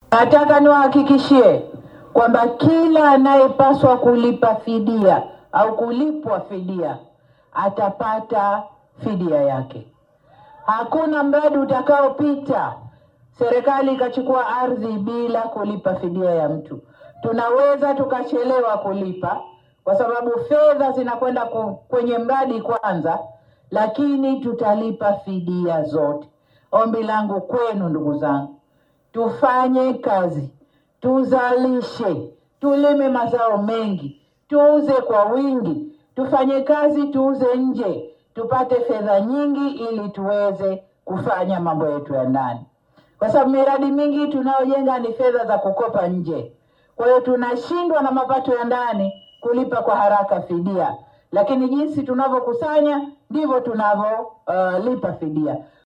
Nataka niwahakikishie kwamba kila anayepaswa kulipa fidia au kulipwa fidia atapata fidia yake. Hakuna mradi utakaopita serikali ikachukua ardhi bila kulipa fidia ya mtu. Tunaweza tukachelewa kulipa kwa sababu fedha zinakwenda kwenye mradi kwanza, lakini tutalipa fidia zote. Ombi langu kwenu, ndugu zangu, tufanye kazi, tuzalishe, tulime mazao mengi, tuuze kwa wingi, tufanye kazi, tuuze nje, tupate fedha nyingi ili tuweze kufanya mambo yetu ya ndani, kwa sababu miradi mingi tunayojenga ni fedha za kukopa nje. Kwa hiyo tunashindwa na mapato ya ndani kulipa kwa haraka fidia, lakini jinsi tunavyokusanya ndivyo tunavyolipa uh, fidia.